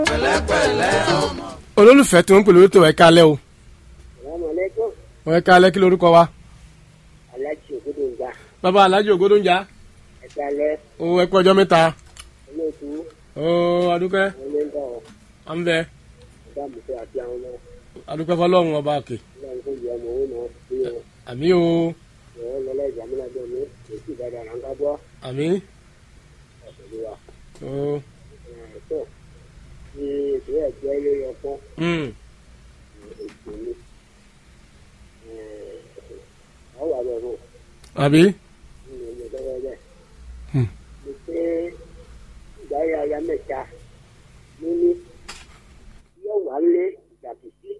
olólùfẹ́ tí wọ́n ń pè lórí tó ẹ̀ kalẹ́ o Assalamualaikum. ẹ̀ kalẹ́ kí lorúkọ wa. Aláàjì Ògúdòǹgbà. bàbá alájì ògbódóńjà Ẹ̀dálẹ́ o ẹ kú ọjọ́ mẹ́ta olóòtú o adúpẹ́ onígbà à ń bẹ ọ̀gá àmùfẹ́ àti àwọn ọmọ adúpẹ́ fọlọ́run ọba òkè ìlànà tó yẹ ọmọ òun náà sí wọn. àmì o Ìwọ́n lọ́lá ìjàmúlájọ́ mi èsì ìdájà là ń ká gbọ́ àmì ọ̀sẹ̀ wa. o Ẹ̀ẹ́dọ̀ ti ètò ẹ̀jẹ̀ ilé ọpọ́n mm, ètò mi. Ọ̀wà bẹ̀ fún àbí nínú ilé lọ́wọ́ bẹ̀. Hmm. Mo pé ìdáyà aya mẹ́ta níní yóò wá lé ìdàkìsí.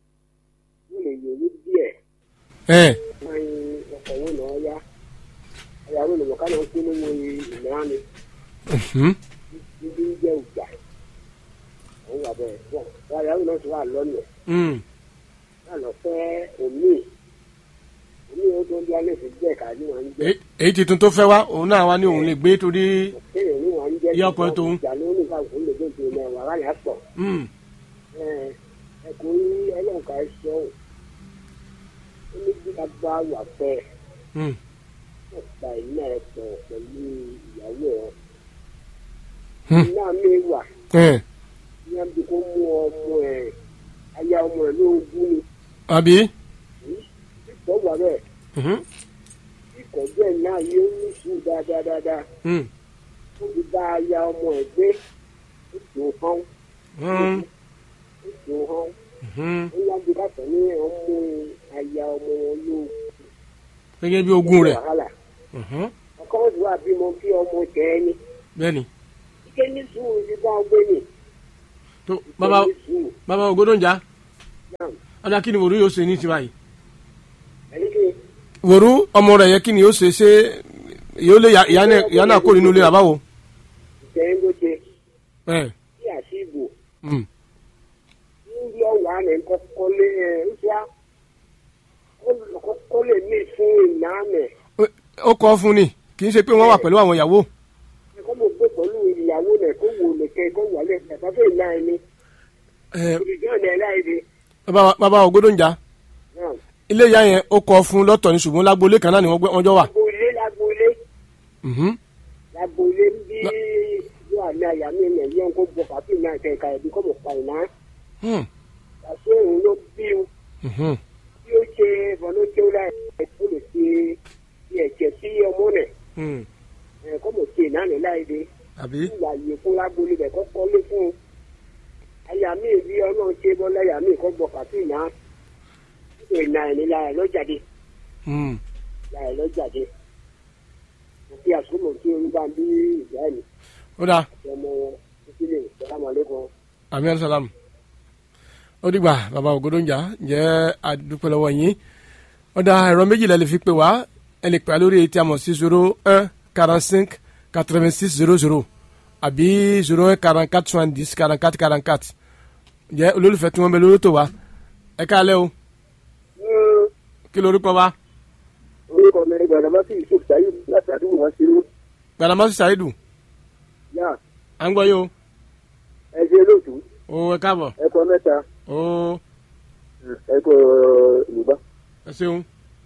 Mo lè yòó díẹ̀. ẹ wọn ọkọ̀ wọn náà yá ayáwó ni mọ̀ká náà ń pín nínú ìmọ̀ràn mi mhm, níbi ń jẹ́ ìjà òun wà bẹ́ẹ̀ pọ̀ wọn ayáwó náà ti wà lọ́nà mm, náà lọ fẹ́ omi omi ó tó ń bí alẹ́ fi jẹ́ ká ní wọn ń jẹ́ Èyí- èyí tuntun tó fẹ́ wá òun náà wá ní òun lè gbé torí kéèyàn ní wọn ń jẹ́ Ìyá ọkọ ẹ̀ tóun. ìjà ló ní ká òun lè gbé ìpinnu ẹ̀ wàhálà yà pọ̀ mm, ẹ̀kọ́ yí ọlọ́ọ̀ká ṣọ́ ò ó ní bí a bá wà fẹ́ mm, ọ̀pá iná ẹ̀ pọ̀ pẹ̀lú ìyàwó ẹ̀ Hmm. iná mi wà ẹ ní àbí kó mú ọmọ ẹ̀ aya ọmọ ẹ̀ lóògùn ni àbí ìtọ́ wà bẹ́ẹ̀ mhm, ìkọ̀jọ́ ẹ̀ náà yóò ní sùúrù dáadáa dáadáa mm, ó fi bá aya ọmọ ẹ̀ gbé ó sì ń hán mm, ó sì ń hán mhm. ó yàgbé bàtà ní ọmọ aya ọmọ wọn lóògùn gẹ́gẹ́ bí ogún rẹ̀ wàhálà mhm, ọkọ wọn sì wà bímọ kí ọmọ tẹ̀ ẹ́ ní bẹ́ẹ̀ni ike ní sùúrù ti bá ọgbẹ́ ní tó bàbá ní sùúrù bàbá ògbódóńjà náà ọ̀dà kí ni wòrú yóò ṣe ní tiwa yìí ẹni kí wòrú ọmọ rẹ̀ yẹ kí ni yóò ṣe ṣé yóò lé ìyá náà- ìyá náà kó nínú ilé àbáwo ìtẹ̀yìn ló ṣe ẹ kí àṣìbò mm, níbi ọwà rẹ̀ kọ́kọ́ lé ẹ̀ ń ṣá kọ́kọ́ lè mí fún ìná mẹ́ ó kọ́ fún ni kì í ṣe pé wọ́n wà pẹ̀lú àwọn ìyàwó kọ́ mo gbé pẹ̀lú ìyàwó rẹ̀ kó wò lẹ̀kẹ́ kó wà lẹ̀ bàbá fẹ́ ìná ẹni ẹ ìdíjọ́ ẹ̀ láìdí bàbá bàbá ògbódóńjà náà ilé ìyá yẹn ó kọ́ fún lọ́tọ̀ ní ṣùgbọ́n lágboolé kan náà ni wọ́n gbé- wọ́n jọ wà. lágboolé lágboolé Mhm, lágboolé ń bí yóò àmì àyà mi nà yẹn kó bọ̀ pàtó ìná kẹ̀kẹ́ ẹ̀bí kọ́ mọ̀ pa ìná hmm, àṣé òun ló bí o mhm, bí ó ṣe bọ́lójó láì ó lè ṣe ẹ̀jẹ̀ sí ọmọ rẹ̀ hmm. kọ́ mọ̀ ṣe ìná rẹ̀ láìdí. àbí ìwà yìí fún lágbóni bẹ̀ kọ́ kọ́lé fún un àyà mi bí ọlọ́run ṣe bọ́ láyà mi kọ́ gbọ́ pàtó ìná nítorí ìná ẹ̀ ní láyà lọ́jàde hmm, láyà lọ́jàde àti àsomọ̀ tí orí bá ń bí ìyá ẹ̀ ní ó dáa àti ọmọ wọn títí lè sàlámàlẹ́kọ̀ọ́. àmì ẹ̀sálàm ó dìgbà bàbá ògbódóńjà jẹ́ àdúpẹ́ lọ́wọ́ yín ó dáa ẹ̀rọ méjìlá lè fi pè wá ẹ lè pè á lórí etí àmọ̀ sí zero un quarante cinq quatre vingt six zero zero àbí zero un quarante quatre soixante dix quarante quatre quarante quatre jẹ́ olólùfẹ́ tí wọ́n bẹ lórí tó wa ẹ káalẹ́ o kí lorúkọ wa orúkọ mi gbọdọ̀ bá sì yusuf saheed láti àdúgbò wọn ṣerú gbalamasi saidu yá à ń gbọ́ yìí o ẹ ṣe lóòtú o ẹ káàbọ̀ ẹkọ mẹ́ta o ẹkọ yorùbá ẹ ṣeun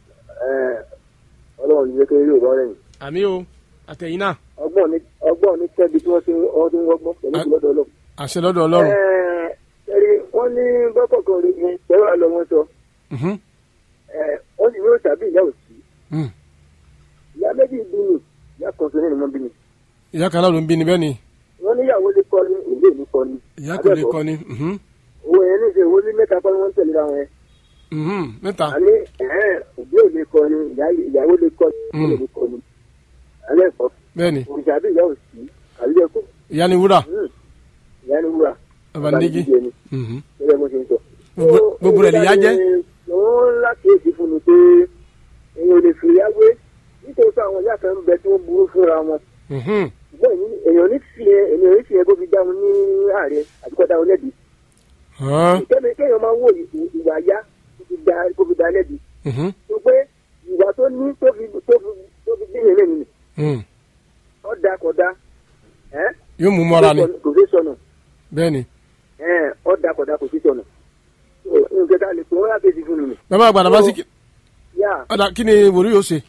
ọlọ́run ní kékeré yorùbá rẹ̀ àmì o àtẹ̀yìn náà ọgbọ́n ní ọgbọ́n ní tẹ́bi tí wọ́n ṣe ọdún wọ́gbọ́n pẹ̀lú ìlọ́dọ̀ ọlọ́run. àṣẹ lọ́dọ̀ ọlọ́run ẹ̀rí wọ́n ní bọ́kọ̀kan rí ni pẹ̀lú àlọ́ wọn sọ Mhm, wọ́n sì yóò tàbí ìyá òsì mhm. ìyá méjì bí ni ìyá kan sọ nínú wọn bí ni ìyá kan náà ló ń bí ni bẹ́ẹ̀ ni wọ́n níyàwó lè kọ́ ní ìlú ìlú kọ́ ní. ìyá kò lè kọ́ ni mhm, owó yẹn ní ìṣe owó ní mẹ́ta kọ́ ni wọ́n ń tẹ̀lé ra wọn yẹn. mhm, mẹ́ta àní òbí ò lè kọ́ ni ìyàwó lè kọ́ ní ìlú kọ́ ni. alẹ́ kọ́ bẹ́ẹ̀ ni òrìṣà bí ìyá òsì àbí ẹ̀kọ́ ìyá ni wúrà ìyá ni wúrà bàbá nígi jíjẹ ni mhm. gẹ́gẹ́ bó ṣe ń sọ. Gbogbo- gbogbo rẹ̀ lè yá jẹ́. wọ́n láti èsì fún mi pé èèyàn ò lè fi ìyá wé nítorí pé àwọn ìyá kan ń bẹ tí wọ́n burú fúnra wọn. Mhm, ṣùgbọ́n èmi- èèyàn ní fi ẹ èèyàn ní fi ẹ kó fi dáhùn ní ààrẹ àti kó dáhùn lẹ́bi. hàn, ìkẹ́mi kéèyàn máa wò ì- ìwà yá kó fi dá kó fi dá lẹ́bi. mhm, tó pé ìwà tó ní tó fi tó fi tó fi dín ìrìn nìyí mhm. ó da kò da ẹ́ yóò mú mọ́ra ni kò sí sọnù bẹ́ẹ̀ ni ẹ̀ ọ́ dakọ̀dà kò sí tọ̀nà nǹkan tá a lè pè wọ́n yàtọ̀ sí fún mi. bàbá àgbàdo bá sí yá ọ̀dà kí ni wòlú yóò ṣe.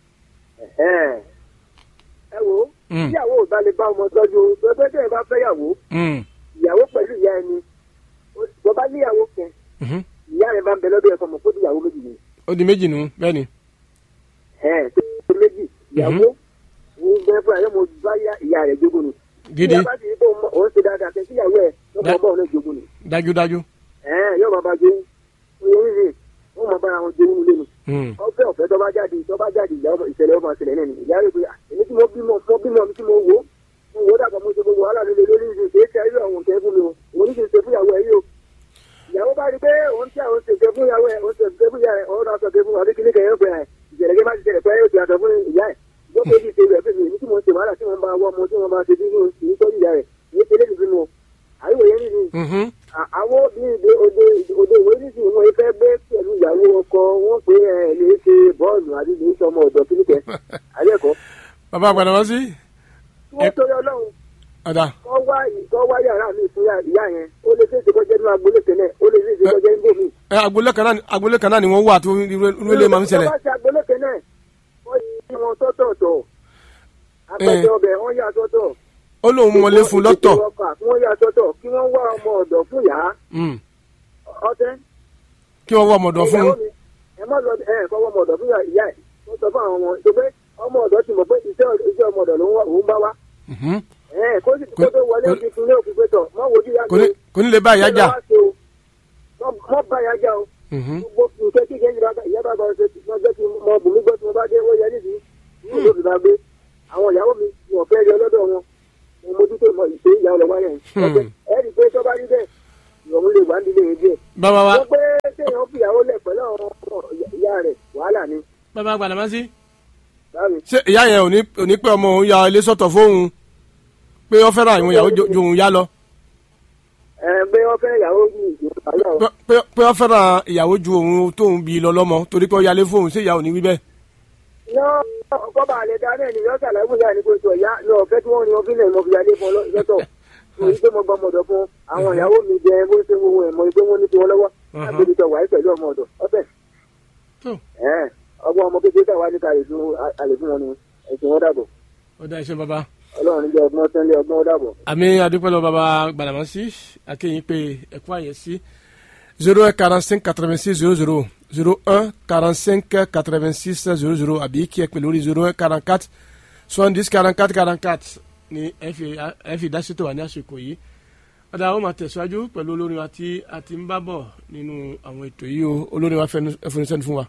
ẹ̀ ẹ wo Mm. ìyàwó ò bá lè bá ọmọ tọ́jú pẹ́pẹ́ tẹ́ ẹ bá fẹ́ yàwó Mm, ìyàwó pẹ̀lú ìyá ẹni tó bá níyàwó kẹ mhm. ìyá rẹ bá ń bẹ lọ́dọ̀ ẹ̀kọ́ mọ̀ kó ìyàwó méjì ni ó di méjì nù bẹ́ẹ̀ ni. ẹ̀ tó méjì ìyàwó òun bẹ fún àyẹ̀mọ bá yá ìyá rẹ̀ jogún ni. gidi ìyá bá ti rí pé òun- òun ṣe dáadáa kẹ́ sí ìyàwó ẹ̀ Da- lọ́kọ̀ ọmọ òun jogún ni. dájúdájú. ẹ̀ yóò máa bá jogún oyè rírì wọ́n máa bára wọn jogún lé nu. Mm, ọ̀fẹ́ ọ̀fẹ́ tó bá jáde tó bá jáde ìyá ọmọ ìṣẹ̀lẹ̀ ọmọ ìṣẹ̀lẹ̀ náà ni ìyá rẹ̀ pé "Ah, èmi tí mo bímọ mo bímọ mi tí mo wò ó mo wò ó dàgbà mo ṣe gbogbo wàhálà líle lórí ìṣe kì í ṣe ayé ọ̀hún kẹ́ fún mi o òun ní kí n ṣe fún ìyàwó ẹ̀ yìí o ìyàwó bá rí pé òun tí àwọn ṣe fún ìyàwó ẹ̀ òun ṣe fún ìyá rẹ̀ òun náà sọ fún àbí kíní kẹyìn ọgbẹ ẹ̀ ìṣẹ̀lẹ̀ kí má ti ṣẹlẹ̀ pé yóò ti àtọ̀ fún ìyá ẹ̀ ìjọba èyí ṣe rẹ̀ fún mi èmi tí mo ń ṣe wàhálà tí mo bá wọ́ ọmọ tí mo máa ṣe bí mo ń tọ́jú ìyá rẹ̀ èyí ṣe lébi fún mi o àríwò yẹn nìyí mhm. À- àwọn obìnrin òde òde òde ìwé nísìnyí wọn fẹ́ gbé pẹ̀lú ìyàwó ọkọ wọn pé ẹ lè ṣe bọ́ọ̀lù àbí lè ṣe ọmọ ọ̀dọ́ kíníkẹ́ àlẹ́kọ̀ọ́ bàbá àgbàdo bá sí tí wọ́n tó yọ lọ́hùn ọ̀dà kọ́ wá kọ́ wá yàrá mi fún yà- ìyá yẹn ó lè ṣèṣe kọjá nínú agbolé tẹ́lẹ̀ ó lè ṣèṣe kọjá nínú mi. ẹ agboolé kan náà agboolé kan náà ni wọ́n wà tó irú irú ilé máa ń ṣẹlẹ̀. tó bá ṣe agbolé tẹ́lẹ̀ wọ́n yí wọn tọ́tọ̀ọ̀tọ̀ àpẹẹrẹ ọbẹ̀ wọ́n yà sọ́tọ̀. ó lóun mọlé fún lọ́tọ̀. kí wọ́n yà sọ́tọ̀ kí wọ́n wá ọmọ ọ̀dọ̀ fún yàá Mm, ọtẹ́ kí wọ́n wọ ọmọdọ̀ fún ìyàwó mi, ẹ má lọ ẹ kọ́ ọmọ ọ̀dọ̀ fún ìyá ẹ̀ wọ́n sọ fún àwọn ọmọ tó pé ọmọ ọ̀dọ̀ ti mọ̀ pé iṣẹ́ iṣẹ́ ọmọ ọ̀dọ̀ ló ń wá- òun bá wá Mhm. ẹ kó sì kó tó wọlé kò- òfin fún ní òfin pẹ̀tọ̀ mọ́ wojú yá kò ní kò ní lè bá ìyá jà. mọ́ bá yá já o Mhm. gbogbo nǹkan tí kẹ́hìn bá ìyá bá gbọ́ ṣe wọ́n jẹ́ kí mọ bùnmí gbọ́ tí mo bá dé wọ́n yẹ nídìí ní ìlú òbí bá gbé àwọn ìyàwó mi ni wọ́n fẹ́ rí ọlọ́dọ̀ wọn mo mójútó mọ ìṣe ìyá ọlọ́wọ́ yẹn Hmm. ẹ rí i pé tó bá rí bẹ́ẹ̀ ìrọ̀rùn lè wà nílé yẹn díẹ̀ bàbá wa wọ́n pé kéèyàn fìyàwó lẹ̀ pẹ̀lú àwọn ọmọ ìyá rẹ̀ wàhálà ni bàbá àgbàdo bá sí. báwo ṣé ìyá yẹn ò ní ò ní pé ọmọ òun ya ilé sọ́tọ̀ fóun pé ó fẹ́ràn àwọn ìyàwó ju ju òun yá lọ ẹ pé wọ́n fẹ́ ìyàwó yìí ìjọba náà Pé- pé pé ó fẹ́ràn ìyàwó ju òun tóun bí lọ lọ́mọ torí pé ó yálé fóun ṣé ìyá ò ní wí bẹ́ẹ̀. yọ ọkọ bá lè dáná ẹni yọ sàlàyé fún ìyá ni kò sọ ìyá ní ọ̀fẹ́ tí wọ́n ní wọn fílẹ̀ mọ́ fi yálé fún ọ lọ́tọ̀ èyí pé mo gbọ́ ọmọ ọ̀dọ̀ fún àwọn ìyàwó mi jẹ bó ṣe wo ẹ̀ mọ́ pé wọ́n ní tiwọn lọ́wọ́ Mhm. lágbègbè tó wáyé pẹ̀lú ọmọ ọ̀dọ̀ ọ̀fẹ́ tó ọgbọ́n ọmọ kékeré tàwa ní kàlẹ́ fún àlè fún wọn ni ẹ̀sìn wọn dàbọ̀ ó dá iṣẹ́ bàbá. ọlọ́run jẹ́ ọgbọ́n sẹ́ńlẹ̀ ọgbọ́n ó dàbọ̀. àmì adúpẹ́lẹ́ bàbá gbàdàmọ́sí akéyìn pé ẹ̀kú àyẹ̀ sí zero un quarante cinq quatre vingt six zero zero zero un quarante cinq quatre vingt six zero zero àbí kí ẹ pè lórí zero un quarante quatre soixante dix quarante quatre quarante quatre ni ẹ fi ẹ fi dásítò wà ní àsìkò yìí ọ̀dà àwọn máa tẹ̀síwájú pẹ̀lú olórin wa tí a ti ń bá bọ̀ nínú àwọn ètò yìí o olórin wa fẹnu ẹfúnisẹ́ni fún wa.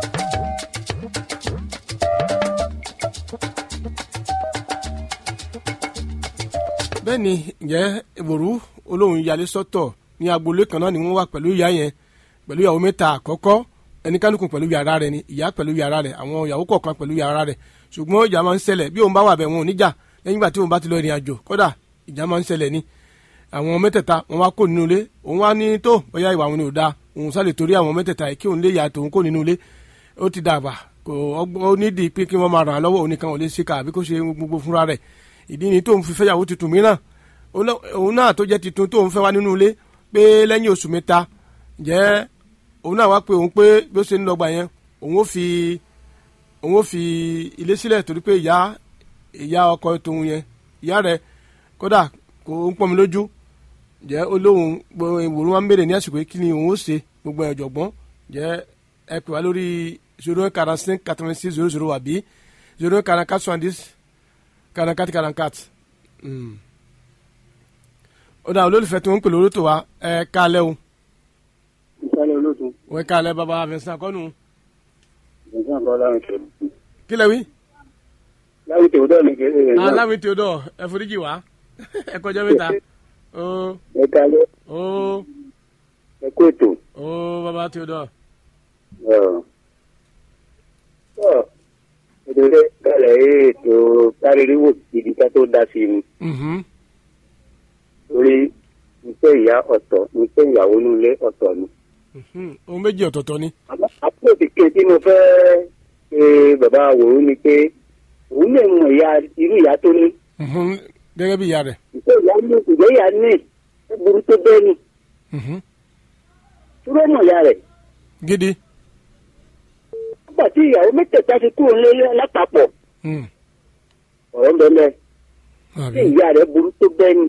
bẹ́ẹ̀ ni ǹjẹ́ ìwòrú olóhùn yalé sọ́tọ̀ ní agboolé kan náà ni wọ́n wà pẹ̀lú ìyá yẹn pẹ̀lú ìyàwó mẹ́ta àkọ́kọ́ ẹnikálukú pẹ̀lú yàrá rẹ̀ ni ìyá pẹ̀lú yàrá rẹ̀ àwọn ìyàwó kọ̀ọ̀kan pẹ̀lú yàrá rẹ̀ ṣùgbọ́n ìjà máa ń ṣẹlẹ̀ bí òun bá wà bẹ̀ wọn ò níjà lẹ́yìn ìgbà tí òun bá ti lọ ìrìn àjò kódà ìjà máa ń ṣẹlẹ̀ ni àwọn mẹ́tẹ̀ẹ̀ta wọn wá kó nínú ilé òun wá ní tó bóyá ìwà wọn ni ò dáa òun sálè torí àwọn mẹ́tẹ̀ẹ̀ta yìí kí òun lè yà tòun kó nínú ilé ó ti dàgbà kò ọgbọ́n ó nídìí pé kí wọ́n máa ràn án lọ́wọ́ òun nìkan ò lè ṣe ká àbí kó ṣe gbogbo fúnra rẹ̀ ìdí ni tóun fi fẹ́yàwó tuntun mìíràn Oló- òun náà tó jẹ́ titun tóun fẹ́ wá nínú ilé pé lẹ́yìn oṣù mẹ́ta jẹ́ òun náà wá pé òun pé bí ó ṣe ń lọ́gbà yẹn òun ó fi òun ó fi ilé sílẹ̀ torí pé ìyá ìyá ọkọ tòun yẹn ìyá rẹ̀ kódà kò ń pọ́n mi lójú jẹ́ olóhùn gbogbo ìwòrán wa ń béèrè ní àsìkò yìí kí ni òun ó ṣe gbogbo ẹ̀ ọ̀jọ̀gbọ́n jẹ́ ẹ pè wá lórí zero un quarante cinq quatre vingt six zero zero àbí zero un quarante quatre soixante dix quarante quatre quarante quatre ó dà olólùfẹ́ tí wọ́n ń pè lórí tó wa ẹ kálẹ̀ o ìsàlẹ̀ olóòtú wọ́n kálẹ̀ bàbá Vincent kọ́nù ìsàn kan láwọn ìṣòro kí lẹ̀ wí. láwọn ìṣòro dọ̀ ní kéde rẹ̀ náà aláwìn Theodore ẹ foríjì wá ẹ kọjá mẹ́ta ó ẹ kalẹ̀ ó ẹ kó ètò. ó bàbá Theodore ìdílé kálẹ̀ ètò káríríwò gidi ká tó dá sí i mhm, torí iṣẹ́ ìyá ọ̀tọ̀ iṣẹ́ ìyàwó nílé ọ̀tọ̀ ni. mhm. ohun méjì ọ̀tọ̀ọ̀tọ̀ ni. àpò òkè tí mo fẹ́ ṣe bàbá àwòrán ni pé òun lè mọ ìyá irú ìyá tó ní mhm, gẹ́gẹ́ bí ìyá rẹ̀. ìṣe ìyá ní ìṣe ìyá ní ó burú tó bẹ́ẹ̀ ni Mhm. dúró mọ̀ ìyá rẹ̀ gidi. nígbà tí ìyàwó mẹ́tẹ̀ẹ̀ta ti kúrò nílé lápapọ̀ Mm. ọ̀rọ̀ ń bẹ mẹ́ tí àbí. ìyá rẹ̀ burú tó bẹ́ẹ̀ ni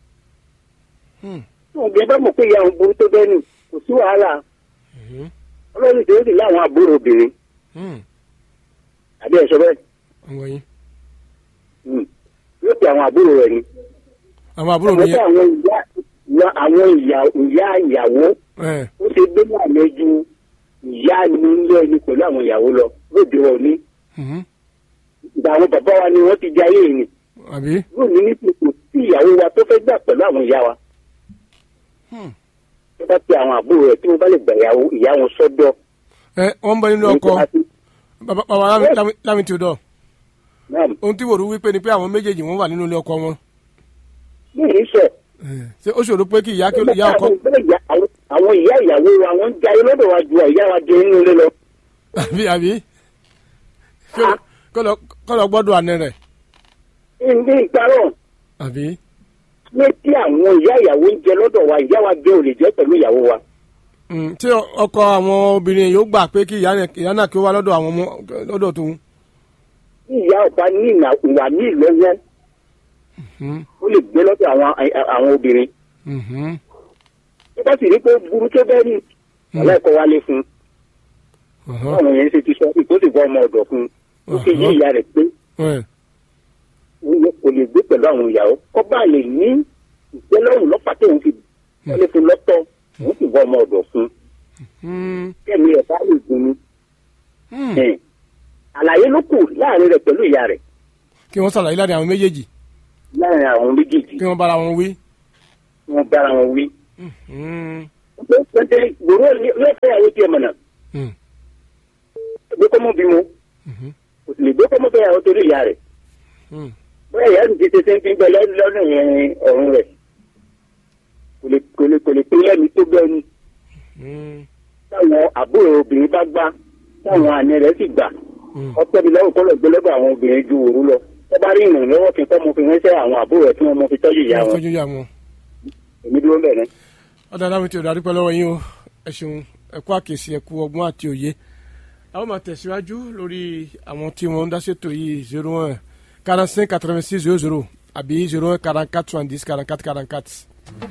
Mm. tí òun bí ẹ bá mọ̀ pé ìyá òun burú tó bẹ́ẹ̀ ni kò sí wàhálà Mhm. ọlọ́run tó sì láwọn àbúrò obìnrin Mm. àbí ẹ̀ṣọ́ bẹ́ẹ̀ àwọn yín. Mm. yóò pe àwọn àbúrò rẹ̀ ni àwọn àbúrò mi àwọn tí yẹn. àwọn ìyá ìyá- àwọn ìyá ìyá ìyàwó ẹ ó ṣe gbé ní àlejò ìyá ni ilé ẹni pẹ̀lú àwọn ìyàwó lọ lóde òní Mhm. ìgbà àwọn bàbá wa ni wọ́n ti di ayé yìí àbí. lónìí ní kò sí ìyàwó wa tó fẹ́ gbà pẹ̀lú àwọn ìyá wa Hmm. tó bá pe àwọn àbúrò rẹ̀ tí wọ́n bá lè gbà ìyàwó ìyá wọn sọ́dọ̀. ẹ wọ́n ń bọ nínú ọkọ bàbá bàbá Lámi- Lámi- Lámi Theodore náà ohun tí wòrú wípé ni pé àwọn méjèèjì wọ́n wà nínú ilé ọkọ wọn. ní ìsọ̀ ṣé ó ṣòro pé kí ìyá kí ìyá ọkọ àwọn ìyá ìyàwó wa wọ́n ń jayé lọ́dọ̀ wa ju ìyá wa jẹ nínú ilé lọ. àbí àbí Kí ó- kó lọ- kó lọ gbọ́dọ̀ àná rẹ̀ ní ìparọ́ àbí. ní tí àwọn ìyá ìyàwó ń jẹ lọ́dọ̀ wa ìyá wa jẹ ò lè jẹ pẹ̀lú ìyàwó wa. Mm, tí ọkọ àwọn obìnrin yóò gbà pé kí ìyá yẹn- ìyá náà kí ó wá lọ́dọ̀ àwọn ọmọ lọ́dọ̀ tó ń. tí ìyá ọba ní ìnà ìwà ní ìlọ́wọ́ Mhm. ó lè gbé lọ́dọ̀ àwọn àwọn obìnrin. Mhm. tó bá sì rí pé burú tó bẹ́ẹ̀ ni ọlọ́ọ̀kọ́ wálé fún un Ọ̀hán. báwọn yẹn ṣe ti sọ pé kó sì bọ́ ọmọ ọ̀dọ̀ fún un ó sì yí ìyá rẹ̀ pé Ẹ. òun kò lè gbé pẹ̀lú àwọn ìyàwó kọ́ bá lè ní ìtẹ́lọ́rùn lọ́pàá tó ń fi wọlé fún lọ́tọ̀ òun sì bọ́ ọmọ ọ̀dọ̀ fún un Mm. kẹ́mi ẹ̀ bá lè gun ni. Mm. Ẹ̀, àlàyé ló kù láàrin rẹ̀ pẹ̀lú ìyá rẹ̀ kí wọ́n ṣàlàyé láàrin àwọn méjèèjì láàrin àwọn méjèèjì kí wọ́n bára wọn wí. tí wọ́n bára wọn wí. Mm. pẹ́ńtẹ́ gbòòrò lọ́fẹ̀ẹ́ àwọn tiẹ̀ mọ̀nà Mm. gbé kọ́mọ́ bímọ Mhm. kò sì lè gbé kọ́mọ́ fẹ́ àwọn torí ìyá rẹ̀ Mm. bóyá ìyá sì ti ṣe ṣe ń fi gbẹ lọ́nà yẹn ọ̀run rẹ̀ kò lè kò lè kò lè pé lẹ́mi tó bẹ́ẹ̀ ni Mm. táwọn àbúrò obìnrin bá gbá táwọn àna rẹ̀ sì gbà Mm. ọpẹ́ mi lọ́wọ́ kọ́lọ̀ gbé lọ́dọ̀ àwọn obìnrin ju òru lọ tó bá rí ìrànlọ́wọ́ kí n kọ́ mo fi ránṣẹ́ àwọn àbúrò rẹ̀ tí wọ́n mọ fi tọ́jú ìyá wọn tọ́jú ìyá wọn. èmi dúró bẹ̀rẹ̀. ọ̀dà Lámi Theodore adúpẹ́ lọ́wọ́ yín o ẹ ṣeun ẹ kú àkèsí ẹ kú ọgbọ́n àti òye. àwọn máa tẹ̀síwájú lórí àwọn tí wọ́n ń dá ṣètò yìí zero one quarante cinq quatre vingt six zero zero àbí zero one quarante quatre soixante dix quarante quatre quarante quatre.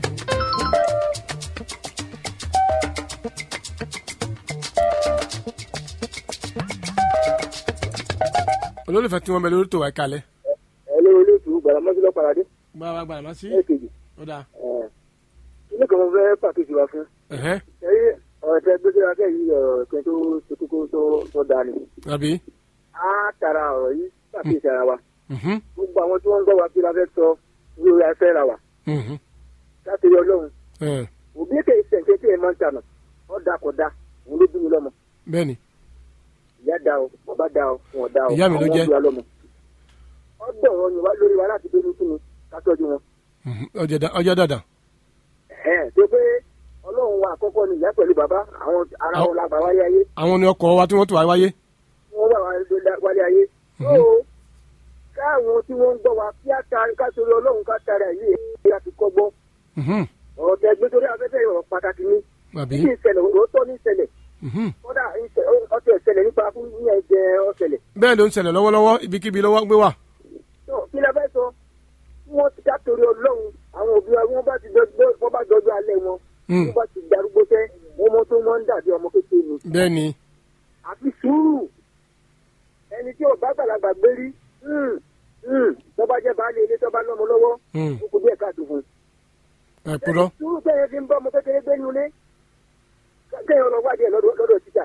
olólùfẹ́ tí wọ́n bẹ lórí tòwá ìkàlẹ̀ ẹ ló olóòtú gbàdámọ́sí lọ́pàá dé gbàgbà gbàgbà má sí. lẹ́ẹ̀kejì ọ̀dà ilé kan mo fẹ́ pàkíyèsí wa fún ẹ̀hẹ́ ẹ̀rí ọ̀rọ̀ tẹ gbé síra kẹ́yìn ọ̀rọ̀ kan tó tó kókó tó tó dáa ni àbí. á tara ọ̀rọ̀ yìí pàkíyèsí ara wa Mhm. gbogbo àwọn tí wọ́n ń gbọ́ wa kí la fẹ́ sọ lórí afẹ́ ra wa Mhm. láti rí ọlọ́run Ẹ̀, òbí èké ìṣẹ̀ǹkẹ́ tí ẹ̀ máa ń tànà ọ́ da kò da òun ló bí mi lọ́mọ bẹ́ẹ̀ni ìyá da o bàbá da o wọn ò da o Ìyá mi ló àwọn jẹ́. bí wa lọ́mọ ọgbọ̀n wọn ni wá lórí wa láti gbé ní kíni ká tọ́jú wọn Mhm. ọjọ́ dá- ọjọ́ dàda. ẹ̀ tó pé ọlọ́run wa àkọ́kọ́ ni ìyá pẹ̀lú bàbá àwọn ara Àwọn- wọn la gbà wáyé ayé àwọn ni ọkọ̀ wa tí wọ́n tó wá wáyé. wọ́n wà wálé ayé. Mhm. ó káwọn tí wọ́n ń gbọ́ wa kí á ta ká torí ọlọ́run ká tara yìí èyí láti kọ́gbọ́. Mhm. ọ̀rọ̀ tẹ gbé torí afẹ́fẹ́ ọ̀rọ̀ pàtàkì ni. àbí. kí ìṣẹ̀lẹ̀ òótọ́ ní ìṣẹ̀lẹ̀ Mhm. kódà ìṣẹ̀- ọtí ìṣẹ̀lẹ̀ nípa fún yíyan ẹ̀jẹ̀ ọ̀ṣẹ̀lẹ̀. bẹ́ẹ̀ ló ń ṣẹlẹ̀ lọ́wọ́lọ́wọ́ ibikíbi lọ́wọ́ gbé wà. tó kí la fẹ́ sọ kí wọ́n ti ká torí ọlọ́run àwọn òbí wa wọ́n bá ti dọ́jọ́ wọ́n bá dọ́jọ́ alẹ́ wọn. Mm. wọ́n bá ti darúgbó tẹ́ wọ́n mọ́ tó máa ń dàbí ọmọ kékeré ni. bẹ́ẹ̀ ni. àfi sùúrù ẹni tí ò bá gbàlagbà gbé rí tó bá jẹ́ baálé ilé tó bá lọ́mọ lọ́wọ́ Mm. ó kù díẹ̀ káàtó fún un. ẹ kúrọ́. sùúrù kẹ́yìn fi ń bọ́ ọmọ kékeré gbé nulẹ̀ kẹ́yìn ọ̀nà wádìí ẹ̀ lọ́dọ̀ lọ́dọ̀ títà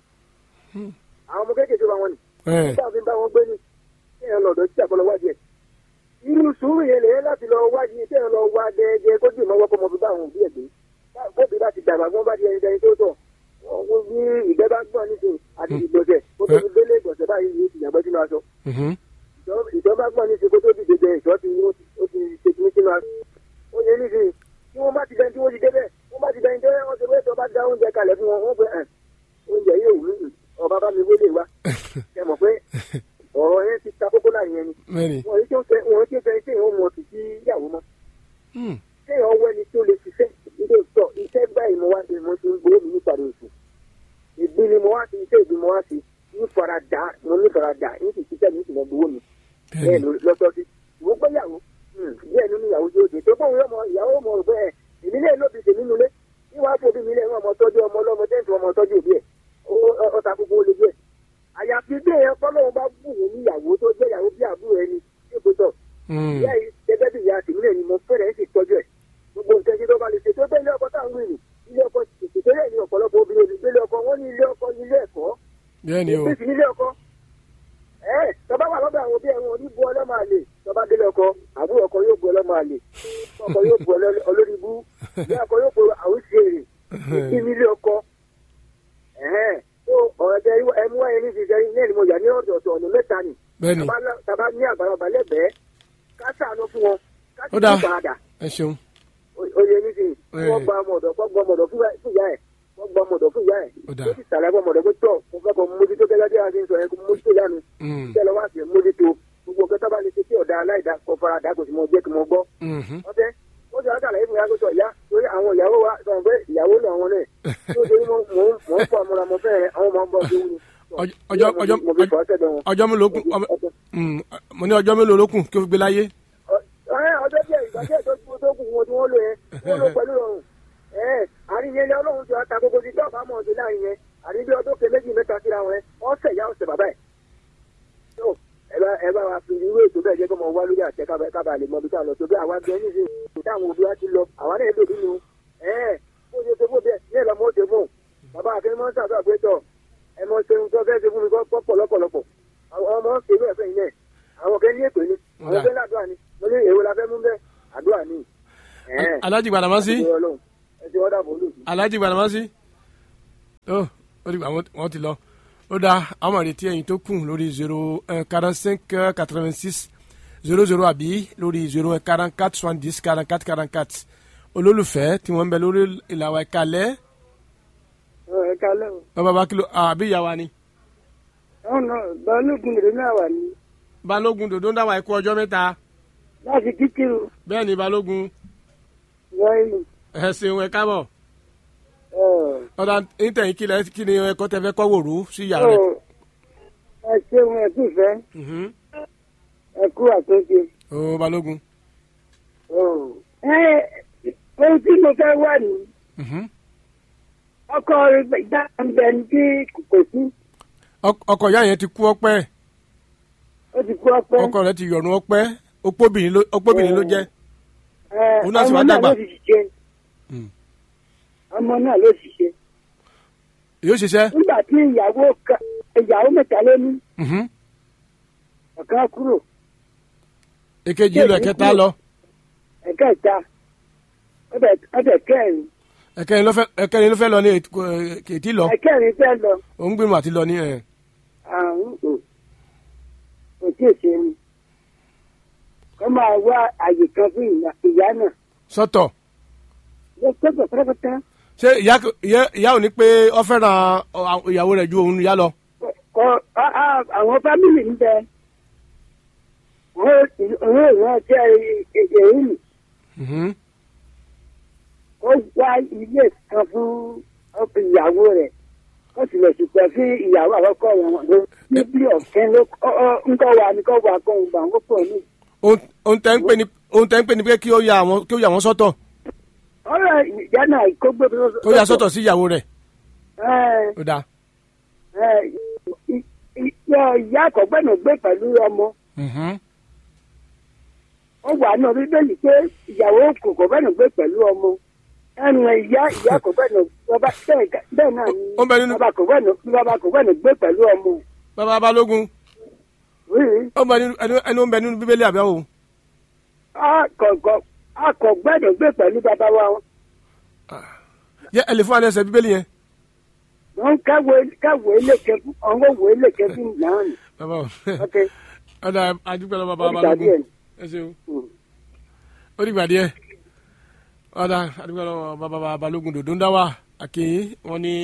àwọn ọmọ kékeré wa wọn ni ẹ títà fi ń bá wọn gbé ni kẹ́yìn ọ̀nà ọ̀dọ̀ títà kọ́ lọ wádìí ẹ̀ irú sùúrù yẹn lè láti lọ wádìí kẹ́yìn lọ wá gẹ́gẹ́ kó dì mọ́wọ́ kó mọ fi bá àwọn òbí ẹ̀ gbé bóbi bá ti dàgbà gbọ́n bá di ẹni dẹni tó tọ̀ wọ́n ní ìgbẹ́ bá gbọ́n nísìnyí àti ìgbọ̀nsẹ̀ kó tó fi gbélé ìgbọ̀nsẹ̀ báyìí yóò ti yàgbẹ́ sínú aṣọ Mhm. ìjọba gbọ́n ní ìṣèkó tó dìde jẹ ìṣọ́ ti ó ti ṣe kìíní sínú aṣọ. ó yẹ níbi tí wọ́n bá ti dẹni tí wọ́n ti débẹ̀ wọ́n bá ti dẹni tí wọ́n ti wé tó bá da oúnjẹ kalẹ̀ fún wọn wọ́n pẹ́ ẹ̀ oúnjẹ yóò wú nù ọba bá mi wélé wa kẹ mọ̀ pé ọ̀rọ̀ yẹn ti ta kókó láàrin yẹn ni bẹ́ẹ̀ ni. wọ́n yìí tí ó fẹ́ wọ́n tí ó fẹ́ tí ìhun mọ̀ sí sí ìyàwó mọ́ Mm. kéèyàn wọ ẹni tó lè ṣiṣẹ́ ilé ìtọ́ iṣẹ́ báyìí mo wá sí mo ti ń gbowó mi nípàdé oṣù ìbí ni mo wá sí iṣẹ́ ìbí mo wá sí ní faradà mo ní faradà ní ti ṣiṣẹ́ mi sì mọ gbowó mi bẹ́ẹ̀ ló lọ́tọ́ sí ìwọ gbéyàwó díẹ̀ nínú ìyàwó tó dé tó bóun yọmọ ìyàwó mọ̀ rò bẹ́ẹ̀ èmi lè lóbi tèmi nulẹ̀ níwáá fòbí mi lè wọ́n ọmọ tọ́jú ọmọ ọlọ́mọ tẹ́ǹtì ọmọ tọ́jú òbí ẹ̀ ọ̀tà gbogbo olè díẹ̀ àyàfi bí èèyàn fọlọ́run bá bù wọ́n níyàwó tó jẹ́ ìyàwó bí àbúrò ẹni tí ó gbọ́dọ̀ ìyá yìí gẹ́gẹ́ bí ìyá tèmi lè ní mo fẹ́rẹ̀ ẹ́ sì tọ́jú ẹ̀ gbogbo nǹkan tí tó bá lè ṣe tó bẹ́ẹ̀ ilé ọkọ táwọn wí ni ilé ọkọ tètè tó yẹ ní ọ̀pọ̀lọpọ̀ obìnrin òbí gbélé ọkọ wọn ní ilé ọkọ ní ilé ẹ̀kọ́ bẹ́ẹ̀ ni o ìpèsè nílé ọkọ ẹ tọba wà lọ́dọ̀ àwọn òbí ẹ̀wọ̀n oníbu ọlọ́mọ àlè tọba délé ọkọ àbúrò ọkọ yóò bu ọlọ́mọ àlè ọkọ yóò bu olórí ibú ìyá ọkọ yóò bu àwùjẹrè ìdí nílé ọkọ tó ọ̀rọ̀ tẹ ẹmú wáyé ní ti sẹ́yìn ní ẹ̀nìmọ̀ yà ní ọ̀dọ̀ọ̀tọ̀ ọ̀nà mẹ́ta ni bẹ́ẹ̀ ni tàbá ní àgbàlagbà lẹ́gbẹ̀ẹ́ ká ṣàánú fún wọn ká sì Ó dáa. tún padà ẹ ṣeun oyè ní ti Ẹ. wọ́n gba ọmọ ọ̀dọ̀ kọ́ gba ọmọ ọ̀dọ̀ fún ìyá ẹ̀ wọ́n gba ọmọ ọ̀dọ̀ fún ìyá ẹ̀ Ó dáa. ó sì sàlẹ̀ ọmọ ọ̀dọ̀ pé tọ̀ mo fẹ́ kọ́ mójútó gẹ́gẹ́ bí a ti ń sọ yẹn kó mójútó yánu Mm. tẹ́ lọ wá sí mójútó gbogbo ọ̀gá tábà lè ṣe tí ọ̀dà aláìda kọ fara dà kò sì mọ jẹ́ kí mo gbọ́ Mhm. ọtẹ́ ó sì wá sàlàyé fún mi agbésọ̀ ìyá torí àwọn ìyàwó wa sọ̀rọ̀ pé ìyàwó lọ wọn náà tó torí mo mò ń mò ń fọ àmúra mo fẹ́ rẹ àwọn ọmọ ń bọ̀ tó wù ní. Ọjọ́- ọjọ́- ọjọ́- mo fi fọ́ sẹ́dọ̀ wọn. ọjọ́ mélòó kù ọmọ- Mm, mo ní ọjọ́ mélòó ló kù kí o fi gbé láyé ọ̀rẹ́ ọjọ́ díẹ̀ ìgbà díẹ̀ tó kú tó kù wọn tí wọ́n lò yẹn wọ́n lò pẹ̀lú ọ̀run ẹ̀ àárín yẹn ni ọlọ́run ti ta gbogbo ti tọ́ọ̀bù àmọ́ ọ̀sẹ̀ láàrin yẹn àní bí ọdún kẹ méjì mẹ́ta síra wọn yẹn ọ̀sẹ̀ ìyá ọ̀sẹ̀ bàbá ẹ̀. tó ẹ bá ẹ bá wa fi irú ètò bẹ́ẹ̀ jẹ́ kó mọ wá lórí àtẹ kábà- kábà lè mọ ibi tá a lọ tó bí àwa gbẹ ní ìsìn táwọn òbí wa ti lọ àwa náà lòdì nù ẹ̀ bó ṣe ṣe fún bẹ́ẹ̀ ní ẹ̀rọ mọ́ ṣe fún bàbá akẹ́ni mọ́ sàdúrà pé tọ̀ ẹ mọ ṣe nǹkan fẹ́ ṣe fún mi kọ́ pọ̀ lọ́pọ̀lọpọ̀ àwọn ọmọ ṣe irú ẹ̀fẹ́ yìí náà àwọn kẹ́ ní ètò ni àwọn Ọ̀dà. kẹ́ ní àdúrà ni mo ní èwo la fẹ́ mú bẹ́ẹ̀ àdúrà ni. Alhaji Gbàdámásí ẹ ti wọ́n dàbọ̀ olùsí. Alhaji Gbàdámásí ó ó dìgbà wọn- wọn ti lọ ó dáa àwọn àrètí ẹ̀yìn tó kù lórí zero quarante cinq quatre vingt six zero zero àbí lórí zero quarante quatre soixante dix quarante quatre quarante quatre olólùfẹ́ tí wọ́n ń bẹ lórí ìlàwọ̀ ìkàlẹ̀ ẹ kalẹ́ o bàbá bá kìlọ̀ àbí ìyá wa ni ọ̀nà balógun rẹ̀ náà wà ní balógun dòdó ń dáwà ẹ̀kú ọjọ́ mẹ́ta láti kíkìrù bẹ́ẹ̀ ni balógun wáyé ẹ ṣeun ẹ káàbọ̀ ọ̀dà ìtẹ̀yìn kílẹ̀ kí ni ẹ̀kọ́ tẹ fẹ́ kọ́ wòrú sí ìyá rẹ̀. ẹ ṣeun ẹ kú fẹ́ Mhm. ẹ kú àtúnṣe. ó balógun. ohun tí mo fẹ́ wà ní Mhm. ọkọ ìdáǹbẹ ní tí kò sí Ọk- ọkọ ìyá yẹn ti kú ọpẹ́ ó ti kú ọpẹ́ ọkọ rẹ̀ ti yọ̀rùn ọpẹ́ opóbìnrin ló opóbìnrin ló jẹ́. ẹ, òun náà sì ọmọ wá náà dàgbà. ló sì ṣiṣẹ́ Mm. ọmọ náà ló ṣiṣẹ́ yóò ṣiṣẹ́. nígbà tí ìyàwó ka- ìyàwó mẹ́ta ló ní Mhm. ọ̀kan kúrò èkejì lọ ẹ̀kẹta lọ ẹ̀kẹta ọbẹ̀ kẹrin ẹ̀kẹrin ló fẹ́ ẹ̀kẹrin ló fẹ́ lọ ní èt- kò- kèétí lọ ẹ̀kẹrin fẹ́ lọ òun gbìmọ̀ àti lọ ní ẹ̀. àrùn kò kò tí ì ṣe ni kó máa wá àyè kan fún ìyá- ìyá náà sọ́tọ̀ ló pẹ́pẹ́ pátápátá ṣé ìyá kò- ìyá ìyá ò ní pé ọ fẹ́ràn ọ- àwọn ìyàwó rẹ̀ ju òun ìyá lọ. kọ á- á- àwọn fámìlì ń bẹ òun ìran jẹ́ èyí nì Mhm. ó wá ilé kan fún ọkọ ìyàwó rẹ̀ ó sì lè ṣùpẹ́ sí ìyàwó àkọ́kọ́ wọn ló níbi ọ̀kẹ́ ló ń kọ́ wa ní kọ́ wa kọ́ ń gbà wọ́n pọ̀ ní. ohun ohun tẹ́ ń pè ní ohun tẹ́ ń pè ní pé kí ó ya àwọn kí ó ya àwọn sọ́tọ̀ ọ̀rọ̀ ìyá náà kó gbé kó ya sọ́tọ̀ sí ìyàwó rẹ̀ ó dáa. ìyá àkọ́gbẹ́nà gbé pẹ̀lú ọmọ Mhm. ó wà náà bíbélì pé ìyàwó kò kọ́gbẹ́nà gbé pẹ̀lú ọmọ ẹnu ìyá ìyá àkọ́gbẹ́nà bàbá bẹ́ẹ̀ ga- bẹ́ẹ̀ náà ni Ó ń bẹ nínú- bàbá àkọ́gbẹ́nà bàbá àkọ́gbẹ́nà gbé pẹ̀lú ọmọ bàbá balógun rí ó ń bẹ nínú ẹni ẹni ó ń bẹ nínú bíbélì àbẹ́wò. àkọ́gbẹ́nà gbé pẹ̀lú bàbá wa yẹ ẹ lè fún wa ní ẹsẹ̀ bíbélì yẹn. wọn káwé káwé lékè fún àwọn òwe lékè fún náà ni bàbá o ok ọ̀dà àdúgbò lọ bàbá Ó dìgbà balógun díẹ̀. ẹ ṣeun Mm. ó dìgbà díẹ̀ ọ̀dà àdúgbò lọ bàbá balógun dòdó ń dá wà àkèyí wọn ní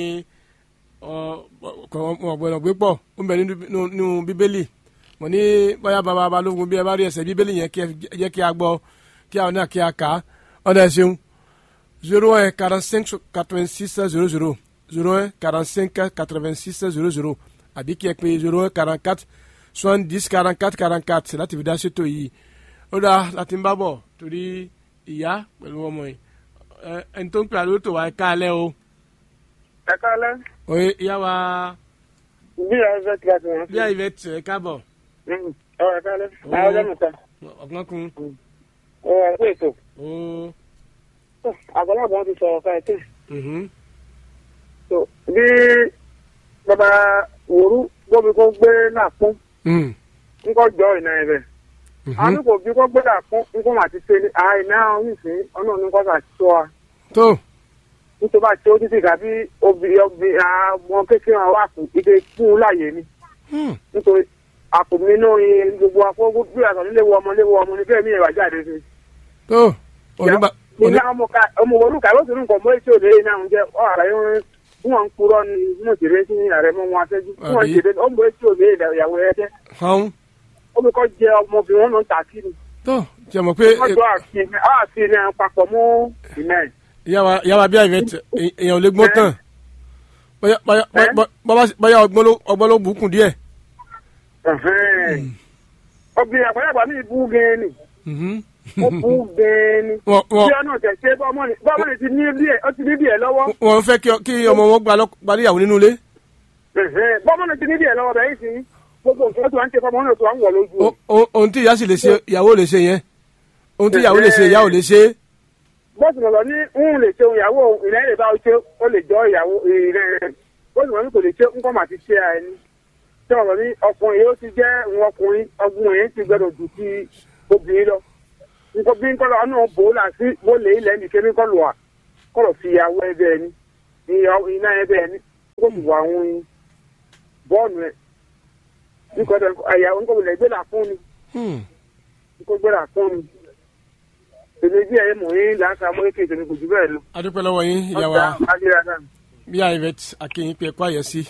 ọ̀gbọ̀nà gbé pọ̀ ó ń bẹ nínú nínú bíbélì mo ní bóyá bàbá balógun bí ẹ bá rí ẹsẹ̀ bíbélì yẹn kí ẹ jẹ́ kí a gbọ́ kí àwọn náà kí a kà á ọ̀dà ẹ̀ ṣeun zero un quarante cinq quatre vingt six zero zero zero un quarante cinq quatre vingt six zero zero àbí kí ẹ pé zero un quarante quatre soixante dix quarante quatre quarante quatre láti fi dá ṣètò yìí ó dáa láti ń bá bọ̀ torí ìyá pẹ̀lú ọmọ yìí ẹ ẹni tó ń pè àlọ́ tó wà ẹ káalẹ́ o ẹ kálẹ́ oye ìyá wa bí ẹ fẹ́ kí a ti wọ́n bí àyè bẹ tẹ̀ ẹ káàbọ̀ ọ ẹ kálẹ́ àwọn ọjọ́ mẹ́ta ọ̀gbọ́n kun ọ ẹ pé ètò ó àgbọ̀nàbọ̀ wọn ti sọ̀rọ̀ ká ẹ̀ tẹ̀. mhm, So, bí bàbá wòrú gbọ́mi kó gbé náà pọ́n mm, ńkọ́ jọ ìná ẹ̀ bẹ̀. mhm. àwọn kò bí kó gbé náà pọ́n ńkọ́ mà ti ṣe ní àìná ọ̀hún ọ̀nà oníkọ́ sà tó wa tó nítorí bá tí ó títí kàbí obìnrin obìnrin àwọn kékeré wọn wà fún ike fún un láàyè ni mm, nítorí àpò mi náà yin gbogbo afọ́gbó bí àtọ̀ nílé wo ọmọ léwo ọmọ ní bẹ́ẹ̀ mi ìwà jáde sí. tó onígbà ní ọmọ ká ọmọ olùkà ló sì ń kọ̀ mọ́ èsì òde yìí náà ń jẹ́ ọ̀ àrà yín bí wọ́n ń purọ́ ni mo sì rẹ́ sí ààrẹ mọ́ wọn afẹ́jú bí wọ́n Àbí? ṣe dé ọmọ èsì òde ìyàwó ẹ jẹ́ hàn omi kọ́ jẹ ọmọbìnrin wọn ló ń tà kí ni tó jẹ́ mọ̀ pé wọ́n jọ àfin ẹ̀ papọ̀ mọ́ ìmẹ̀ ìyá wa ìyá wa bí àyè bẹ tẹ̀ èèyàn ò lè gbọ́n tán bóyá bóyá Ẹ́? bóyá bóyá ọgbọ́n ló ọgbọ́n ló bùkún díẹ̀. obìnrin àgbàlagbà mi bú gan ni Mhm. ó bú gan ni Wọ́n bí wọ́n ọ̀nà tẹ̀sẹ̀ bọ́mọ́ni bọ́mọ́ni ti ní díẹ̀ ó ti ní díẹ̀ lọ́wọ́ wọ́n fẹ́ kí ọ- kí ọmọ wọn gba lọ- gba níyàwó nínú ilé. bọ́mọ́ni ti ní díẹ̀ lọ́wọ́ bẹ́ẹ̀ sì gbogbo nǹkan tó à ń ṣe fọmọ náà tó à ń wọ̀ lójú O- o- ohun tí ìyá sì lè ṣe ìyàwó lè ṣe yẹn ohun tí ìyàwó lè ṣe ìyá ò lè ṣe. bọ́sù lọ́lọ́ ní ń lè ṣe ìyàwó ìlẹ́ lè bá ṣe ó lè jọ ìyàwó ìrẹ́ bọ́sù lọ́lọ́ ní kò lè ṣe ń kọ́ mà ti ṣe àìní tí ọ̀rọ̀ ní ọkùnrin yóò ti jẹ́ òun ọkùnrin ọkùnrin ti gbọdọ̀ jù sí obìnrin lọ nǹkan bí nǹkan lọ ọ̀nà bò ó là sí bó lè ilẹ̀ nìkan ní kọ́ lọ wà kọ́ lọ fi ìyàwó ẹbẹ̀ ni ìyàwó iná ẹbẹ̀ ni kó sì wà àwọn bọ́ọ̀nù ẹ̀ nǹkan tó ìyàwó nǹkan lè gbé là fún ni Hmm. nǹkan gbé là fún ni èmi bí ẹ̀ mọ̀ yín làákà mọ́ èké ìtẹ̀mí kò jù bẹ́ẹ̀ lọ a dúpẹ́ lọ́wọ́ yín ìyá wa Adéradá. bí àyè bẹ akéyìn pé ẹ̀kọ́ àyẹ̀ sí.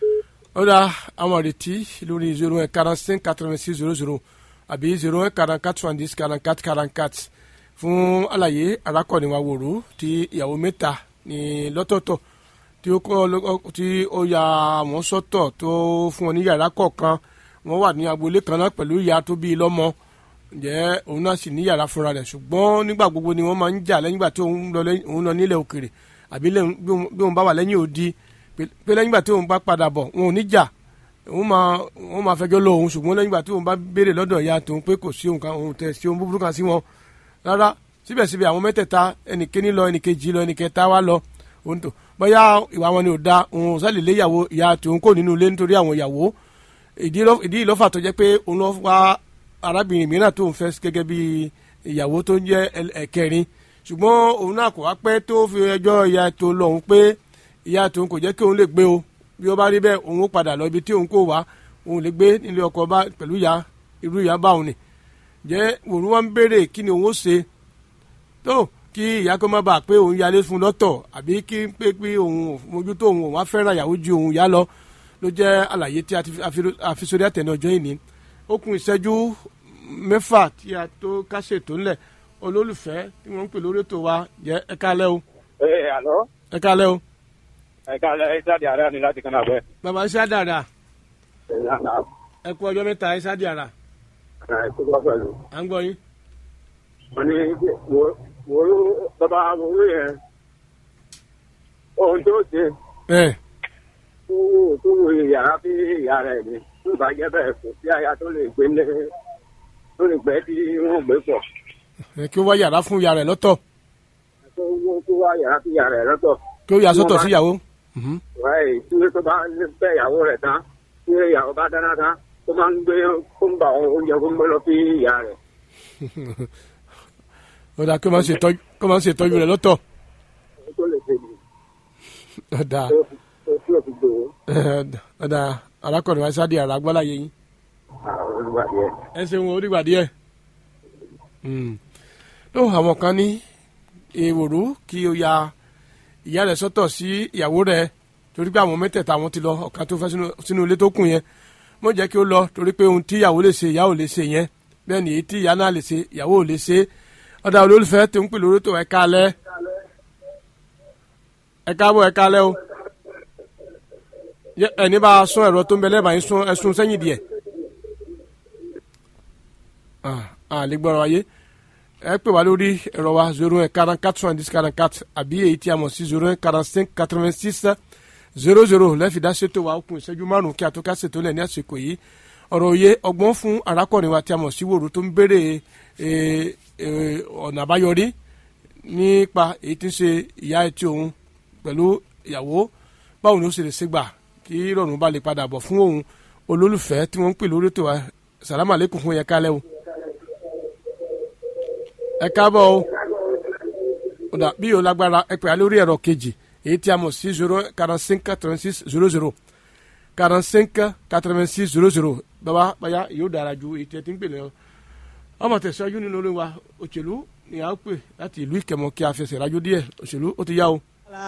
ó dá àwọn àrètí lórí zero one quarante cinq quatre vingt six zero zero àbí zero one quarante quatre soixante dix quarante quatre quarante quatre fún àlàyé arákọ̀ni wa wòrú tí ìyàwó mẹ́ta ní lọ́tọ̀ọ̀tọ̀ tí ó kọ́ ló- tí ó ya wọ́n sọ́tọ̀ tó fún wọn ní yàrá kọ̀ọ̀kan wọ́n wà ní agboolé kan náà pẹ̀lú ìyá tó bí i lọ́mọ ǹjẹ́ òun náà sì ní yàrá fúnra rẹ̀ ṣùgbọ́n nígbà gbogbo ni wọ́n máa ń jà lẹ́yìn ìgbà tí òun lọ lẹ́yìn- òun lọ nílẹ̀ òkèrè àbí lẹ́yìn- bí òun- bí òun bá wà lẹ́yìn odi pé pé lẹ́yìn ìgbà tí òun bá padà bọ̀ wọn ò ní jà òun máa òun máa fẹjọ́ lọ òun ṣùgbọ́n lẹ́yìn ìgbà tí òun bá béèrè lọ́dọ̀ ìyá tòun pé kò sí òun kan òun tẹ̀ sí ohun búburú kan sí wọn rárá síbẹ̀síbẹ̀ àwọn mẹ́tẹ̀ẹ̀ta ẹnìkéní lọ ẹnìkejì lọ ẹnìkẹta wá lọ òun tó bóyá ìwà wọn ni ò da òun ò sálè lé ìyàwó ìyá tòun kò nínú ilé nítorí àwọn ìyàwó ìdí ló- ìdí ìlọ́fà tó jẹ́ pé òun lọ wá arábìnrin mìíràn tó ń fẹ́ gẹ́gẹ́ bí ìyàwó tó ń jẹ́ ẹl- ẹ̀kẹrin ṣùgbọ́n òun náà kò wá pẹ́ tó fi ẹjọ́ ìyá tó lọ òun pé ìyá tòun kò jẹ́ kí òun lè gbé o bí ó bá rí bẹ́ẹ̀ òun ó padà lọ ibi tí òun kò wá òun lè gbé nílé ọkọ bá pẹ̀lú ìyá irú ìyá bá òun nì jẹ́ òun wá ń béèrè kí ni òun ó ṣe tó kí ìyá kó má bàa pé òun yálé fún lọ́tọ̀ àbí kí pé pé òun ò mójútó òun òun á fẹ́ràn ìyàwó ju òun yá lọ ló jẹ́ àlàyé tí a ti fi- a fi sórí àtẹ̀nà ọjọ́ ìní ó kún ìṣẹ́jú mẹ́fà tí a tó kásẹ̀ tó ńlẹ̀ olólùfẹ́ tí wọ́n ń pè lórí ètò wa jẹ́ ẹ kálẹ́ o ẹ àlọ́ ẹ kálẹ́ o ẹ̀ka ẹ̀sáàdì ààrẹ ni láti kan àbẹ́. bàbá iṣẹ́ àdàrà ẹ kú ọjọ́ mẹ́ta iṣẹ́ àdàrà à ń gbọ́ yín. wọ́n ní wòrú bàbá wòrú yẹn ohun tó ṣe ẹ tó tó wo yàrá bí ìyá rẹ̀ ni tó bá jẹ́ bẹ́ẹ̀ kò sí aya tó lè gbé lé tó lè gbẹ́ tí wọ́n gbé pọ̀ ẹ kí ó wá yàrá fún ìyá rẹ̀ lọ́tọ̀ tó wó tó wá yàrá bí ìyá rẹ̀ lọ́tọ̀. kí ó yà sọ́tọ̀ sí ìyàwó. Mhm. wáyé tí tó bá fẹ́ ìyàwó rẹ̀ tán tí ìyàwó bá dáná tán tó máa ń gbé kó ń bá oúnjẹ kó ń gbé lọ sí ìyá rẹ̀. ó dáa kí ó máa ń ṣètọ́jú kí ó máa ń ṣètọ́jú rẹ̀ lọ́tọ̀ ohun tó lè ṣe ni ó dáa tó tó tí ò fi gbòó ó dáa arákùnrin wa sáde àrà agbáláyé yín àwọn olùwàdí ẹ̀. ẹ ṣeun orígbà díẹ̀ tó àwọn kan ní èrò kí o ya ìyá rẹ̀ sọ́tọ̀ sí ìyàwó rẹ̀ torí pé àwọn mẹ́tẹ̀ẹ̀ta àwọn ti lọ ọ̀kan tó fẹ́ sínú- sínú ilé tó kù yẹn mọ̀ jẹ́ kí ó lọ torí pé ohun tí ìyàwó lè ṣe ìyá ò lè ṣe yẹn bẹ́ẹ̀ ni èyí tí ìyá náà lè ṣe ìyàwó ò lè ṣe ọ̀dà olólùfẹ́ tó ń pè lórí tó ẹ kálẹ́ ẹ káàbọ̀ ẹ kálẹ́ o Yẹ- ẹni bá a sún ẹ̀rọ tó ń bẹ lẹ́bàá yín sún ẹ̀sùn sẹ́yìn díẹ̀ ah ah lè gbọ́dọ̀ wáyé ẹ pè wá lórí ẹ̀rọ wa zero un quarante quatre soixante dix quarante quatre àbí èyí tí a mọ̀ sí zero un quarante cinq quatre vingt six zero zero lẹ́fìdá ṣètò wa okùn ìṣẹ́jú márùn-ún kí a tó ká ṣètò lẹ̀ ní àsìkò yìí ọ̀rọ̀ òye ọgbọ́n fún arákùnrin wa tí a mọ̀ sí wòrú tó ń béèrè eh, eh, ọ̀nà àbáyọrí nípa èyí tí ń ṣe ìyá etí òun pẹ̀lú ìyàwó báwo ni ó ṣe lè ṣe gbà kí ìrọ̀rùn bá lè padà bọ̀ fún òun olólùfẹ́ tí wọ́n ń pè lórí ètò wa sàlámà lẹ́kùn fún yẹn kálẹ̀ o ẹ káàbọ̀ o ọ̀dà bí yóò lágbára ẹ pè á lórí ẹ̀rọ kejì èyí tí a mọ̀ sí zero quarante cinq quatre vingt six zero zero quarante cinq quatre vingt six zero zero bàbá bàyá yóò dára ju èyí tí ẹ ti ń pè lọ ọmọ tẹ̀síwájú nínú orin wa òṣèlú ni a ó pè láti ìlú ìkẹmọ kí a fẹsẹ̀ rájò díẹ̀ òṣèlú ó ti yá o.